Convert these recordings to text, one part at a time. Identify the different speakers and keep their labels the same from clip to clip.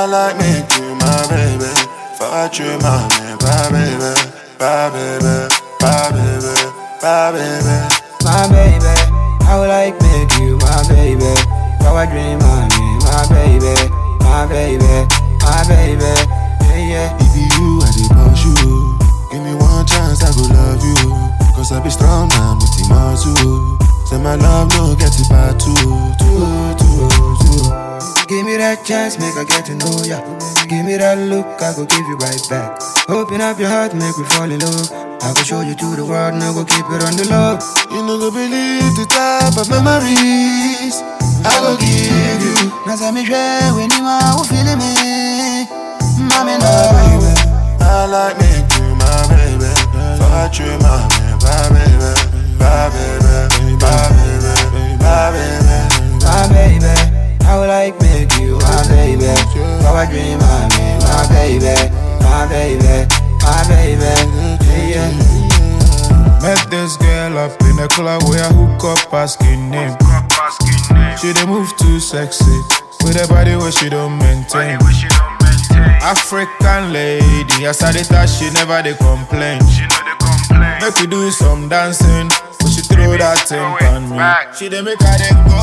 Speaker 1: like make you my baby. Fuck you, my man, my baby, my baby, my baby, my baby.
Speaker 2: my baby. I would like make you my baby. Power dream, my man, my baby, my baby, my baby. Yeah, yeah.
Speaker 1: If you, I dey push you. Give me one chance, I go love you. Cause I be strong man with the muscle. Say my love no get it by two, two, two, two.
Speaker 2: Give me that chance, make I get to know ya. Give me that look, I go give you right back. Open up your heart, make me fall in love. I go show you to the world, now go keep it on the low.
Speaker 1: You no go believe the type of memories I go give you.
Speaker 2: Now say me share when you are who feeling me. Mommy, no,
Speaker 1: baby. I like make you my baby. Fuck you, my man, my baby, my baby, my baby, my baby.
Speaker 2: my baby. I would like make you my baby. Power dream, my man, my baby, my baby, my baby. Yeah, yeah.
Speaker 3: Met this girl up in a club where I hook up asking name. She dey move too sexy with a body where she don't maintain. African lady, as I dey touch, she never dey complain. Make we do some dancing, but she throw that thing on me. She dey make her dey go.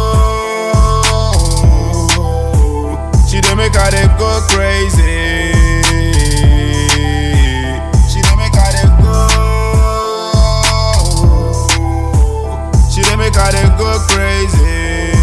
Speaker 3: She dey make her dey go crazy. She dey make her dey go. She dey make her dey go crazy.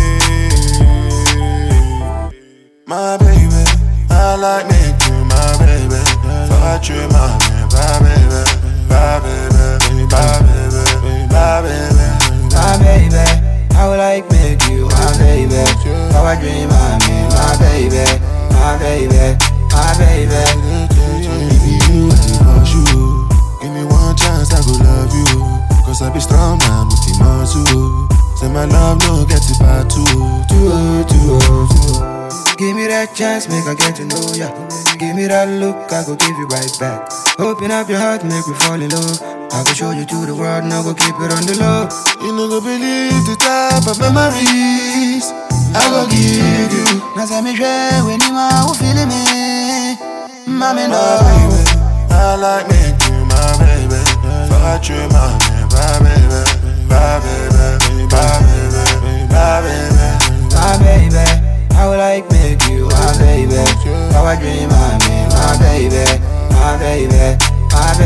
Speaker 1: My baby, I like make you my baby. Fuck you, my man, my baby, my baby, my baby, my baby.
Speaker 2: my baby. I would like make you my baby. Power dream, my man, my baby, my baby, my baby.
Speaker 1: If you, I dey push you. Give me one chance, I go love you. Cause I be strong man with the muscle. Say my love no get it by two, two, two, two.
Speaker 2: Give me that chance, make I get to know ya. Give me that look, I go give you right back. Open up your heart, make me fall in love. I go show you to the world, now go keep it on the low.
Speaker 1: You no go believe the type of memories I go give you.
Speaker 2: Now say me share when you are who feeling me. Mommy, no.
Speaker 1: My baby, I like make you my baby. Fuck you, my man, my baby, my baby, my baby, my baby.
Speaker 2: my baby. I would like make you my baby. Power dream, my man, my baby, my baby, my